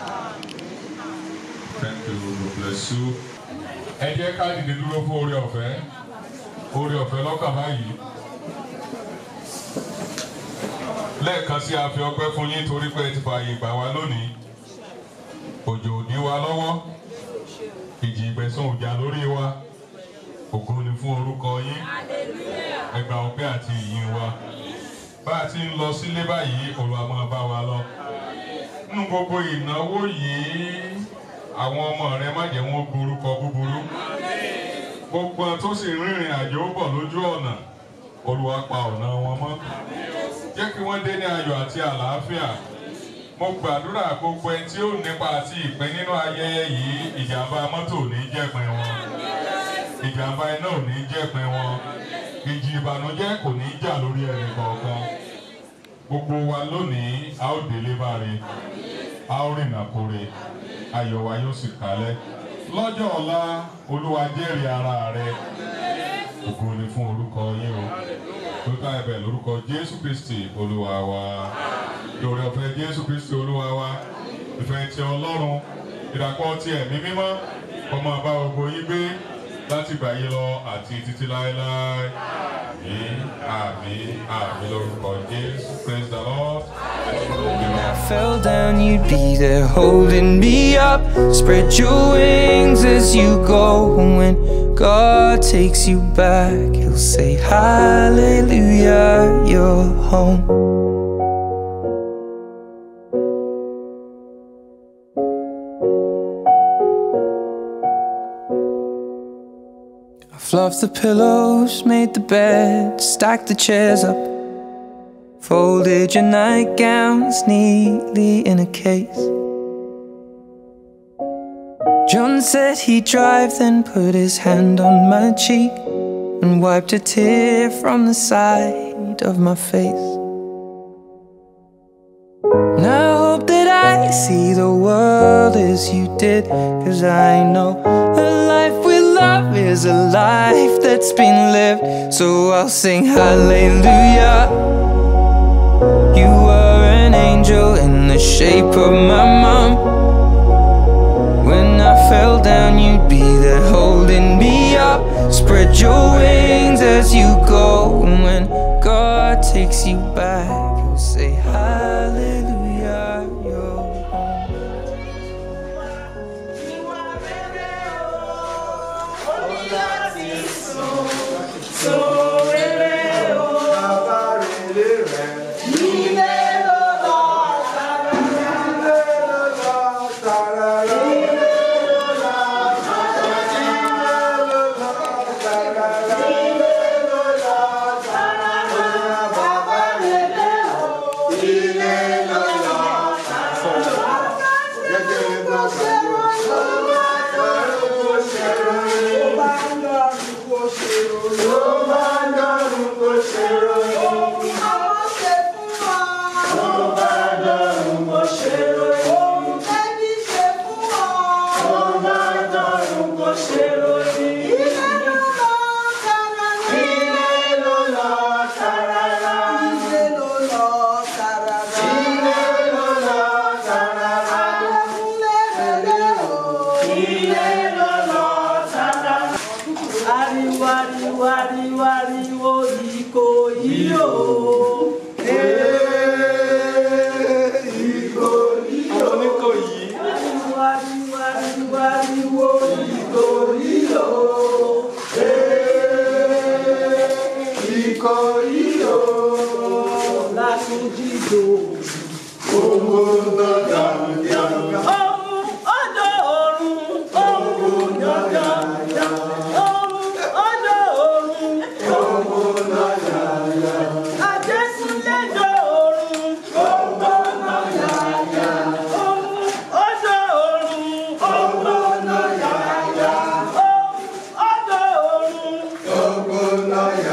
Thank you, God bless you. Ẹ jẹ́ ká dìde dúró fún oore ọ̀fẹ́. Oore ọ̀fẹ́ lọ́kàn báyìí. Lẹ́ẹ̀kan sí a fi ọpẹ́ fún yín torí pé ẹ ti fààyè gbà wá lónìí. Òjò ò dí wa lọ́wọ́. Ìjì ìgbẹ̀sùn ò jà lórí wa. Ògo ni fún orúkọ yín. ẹgbà ọpẹ́ àti ìyìn wa bá a ti ń lọ sílé báyìí Olúwa máa bá wa lọ nínú gbogbo ìnáwó yìí àwọn ọmọ rẹ má jẹ́ wọn gborúkọ búburú gbogbo àwọn tó sì rìnrìn àjò bọ̀ lójú ọ̀nà Olúwa pa ọ̀nà wọn mọ́ jẹ́ kí wọ́n dé ní ayọ̀ àti àlàáfíà mo gbàdúrà gbogbo ẹni tí ó nípa àti ìpín nínú ayẹyẹ yìí ìjàmbá mọ́tò ò ní jẹ́pin wọn ìjàmbá iná ò ní jẹ́pin wọn ìjì ìbànújẹ́ kò ní jà lórí ẹnì kọ̀ọ̀kan gbogbo wa lónìí a ó délé báre a ó rìnà kore ayọ̀ wa yóò sì kalẹ̀ lọ́jọ́ ọ̀la olúwa jẹ́rìí ara rẹ ògo ni fún orúkọ yín o lórúkọ ẹ̀bẹ̀ lórúkọ jésù kristi olúwa wa lórí ọ̀fẹ́ jésù kristi olúwa wa ìfẹ́ ti ọlọ́run ìdàpọ̀ ti ẹ̀mí mímọ́ ọmọ àbá gbogbo yín gbé láti gbà yín lọ àti títí láéláé àmín àmín àmín lórúkọ jésù praise the lord. When I fell down, you'd be there holding me up. Spread your wings as you go. And when God takes you back, He'll say, Hallelujah, you're home. I fluffed the pillows, made the bed, stacked the chairs up. Folded your nightgowns neatly in a case. John said he'd drive, then put his hand on my cheek and wiped a tear from the side of my face. And I hope that I see the world as you did, cause I know a life with love is a life that's been lived. So I'll sing hallelujah. You were an angel in the shape of my mom. When I fell down, you'd be there holding me up. Spread your wings as you go. And when God takes you back, He'll say, Hallelujah, you're home. Ariwo ariwo ariwo ariwo Ìkòyí o. Ariwo ariwo ariwo ariwo Ìkòyí o. Ìkòyí o. Látúnjí dò. Ohun ọjọ́ ọ̀run, ohun yọ̀yọ̀. Ohun ọjọ́ ọ̀run, ohun yọ̀yọ̀. Àjẹsúnlẹ̀jọ́ ọ̀run, ohun yọ̀yọ̀. Ohun ọjọ́ ọ̀run, ohun yọ̀yọ̀. Ohun ọjọ́ ọ̀run, ohun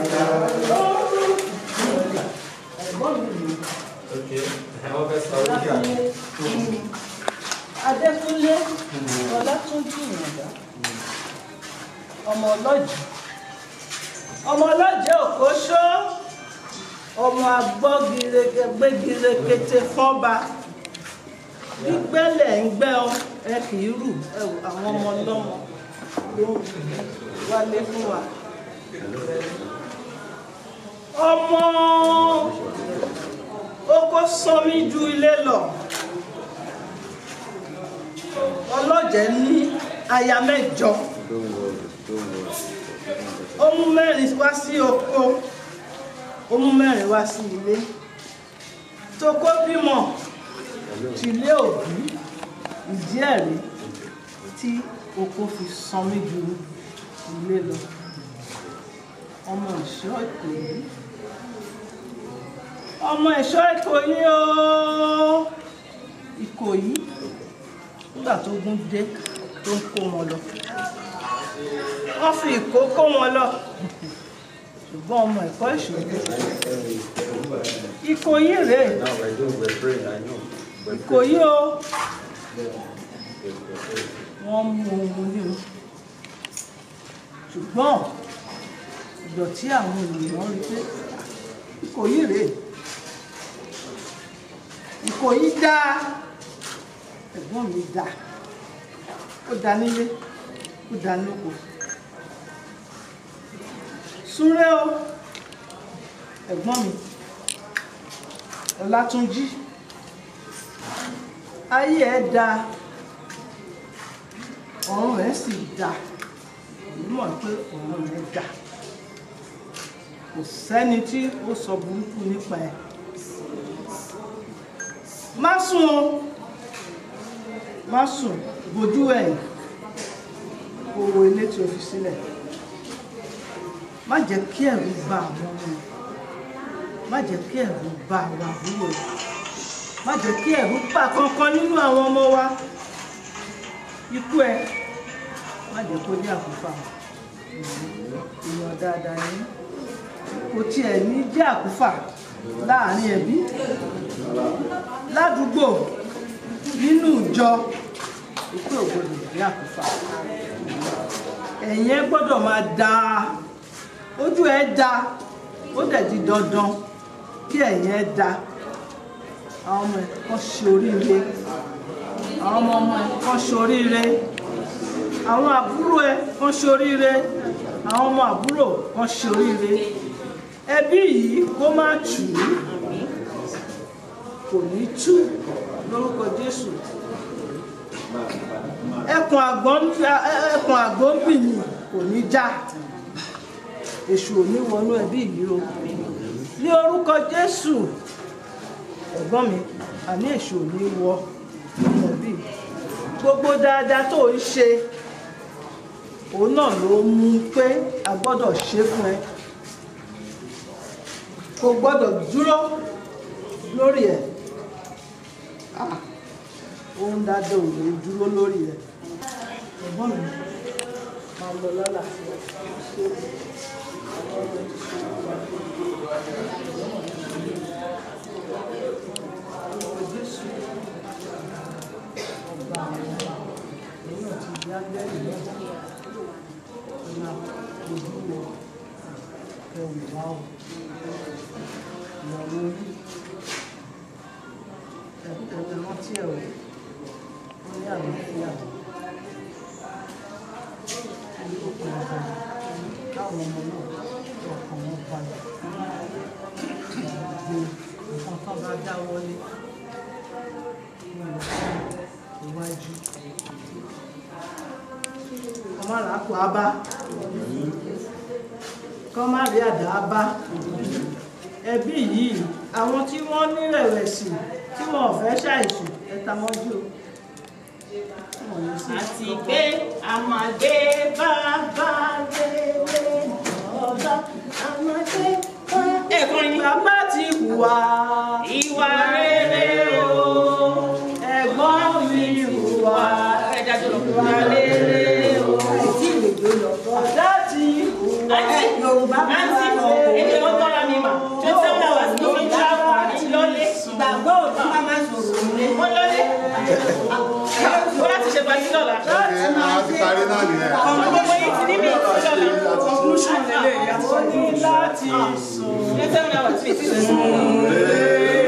Adékúnlé Ọlátúnjí Ìyàndá ọmọ ọlọ́jì ọmọ ọlọ́jì òkóṣó ọmọ agbọ́giregbégirekete fọ́ba gbígbẹ́lẹ̀ ń gbẹ́ ọ ẹ kì í rù ẹ wò àwọn ọmọ ọlọ́mọ ló ń wálé fún wa. ọmọ oko sọmi ju ilé lọ ọlọ́jẹ̀ ní aya mẹ́jọ ó mú mẹ́rin wá sí oko ó mú mẹ́rin wá sí ilé toko bímọ tìlé òbí ìdí ẹ̀rí tí oko fi sanmi ju ilé lọ ọmọ ìṣọ́ Ìkòyí ọmọ ìṣọ́ Ìkòyí ooo Ìkòyí nígbà tó gún dé tó ń kó wọn lọ wọ́n fi ìkó kó wọn lọ ṣùgbọ́n ọmọ ẹ̀kọ́ ìṣòro Ìkòyí rèé Ìkòyí o wọ́n mú ohun ní o ṣùgbọ́n ìdọ̀tí àwọn ènìyàn rí pé Ìkòyí rèé Ìkòyí dá ẹ̀gbọ́n mi dá ó dá nílé ó dá lóko súré o ẹ̀gbọ́n mi Ọlátúnjí ayé ẹ̀ dá ọ̀run ẹ̀ sì dá èmi mọ̀ pé ọ̀run ẹ̀ dá kò sẹ́ni tí ó sọ burúkú nípa ẹ̀ má sùn o má sùn bójú ẹ̀yìn owó ilé tí o fi sílẹ̀ má jẹ́ kí ẹ̀rù bà àwọn ọmọ rẹ̀ má jẹ́ kí ẹ̀rù bà àwọn àbúrò rẹ̀ má jẹ́ kí ẹ̀rù bà kankan nínú àwọn ọmọ wa ikú ẹ má jẹ́ kó dé àkúfà èèyàn dáadáa ni kò tiẹ̀ ní jẹ́ àkúfà láàrin ẹbí ládùúgbò nínú ìjọ ikú ò gbọdọ̀ jẹ́ àkúfà ẹ̀yìn ẹ gbọ́dọ̀ máa da ojú ẹ da ó dẹ̀ di dandan kí ẹ̀yìn ẹ da àwọn ọmọ ẹ kàn ṣe oríire àwọn ọmọ ọmọ ẹ kàn ṣe oríire àwọn àbúrò ẹ kàn ṣe oríire àwọn ọmọ àbúrò kàn ṣe oríire ẹbí yìí kó má tù ú kò ní tú lórúkọ Jésù ẹkùn àgbọn ẹkùn àgbọn bìyìn kò ní já èṣù ò ní wọnú ẹbí yìí o ní orúkọ Jésù ẹ̀gbọ́n mi àní èṣù ò ní wọ nínú ẹbí gbogbo dáadáa tó ń ṣe òun náà ló mú pé a gbọ́dọ̀ ṣe fún ẹ kò gbọ́dọ̀ dúró lórí ẹ̀ ah ohun dáadáa ò lè dúró lórí ẹ̀ ẹ̀gbọ́n mi máa lọ lálàáfíà ọba àwọn ọba òun náà ti di ángẹ́lì náà ọ̀nà ojú wo ẹ̀wù wá o ìyàwó orí ẹ̀kọ́ rántí ẹ̀ o wọ́n ní àlàáfíà ní òkè ọ̀gá káwọn ọmọ náà ọkàn wọn balẹ̀ gbogbo nǹkan tó bá dá wọlé ní ìlọsí iwájú kọ́ má ràá kó a bá kọ́ má rí àdá a bá ẹbí yìí àwọn tí wọ́n ní rẹ̀wẹ̀sì tí wọn ò fẹ́ ṣàìsùn ẹ̀ta mọ́jú o àti pé a máa gbé bàbá rere ọba a máa gbé bàbá ti hùwà ìwà rere o ẹ̀gbọ́n mi hùwà ìwà rere o ọ̀dà ti hùwà yorùbá àǹtí èdè wọn tọ́ra mi mà twenty seven hours ló fi travel àti lọ́lé ìgbàgbọ́ òdì máa máa sọ̀rọ̀ òun wọ́n lọ́lé wọ́n láti ṣe pàtí lọ́la. a ti parí náà nìyẹn. ọmọ gbogbo yìí ti ní mi ìtì lọ́la. conclusion lélẹ̀ yàtọ̀ ní láti sùn. twenty seven hours fi ti sùn.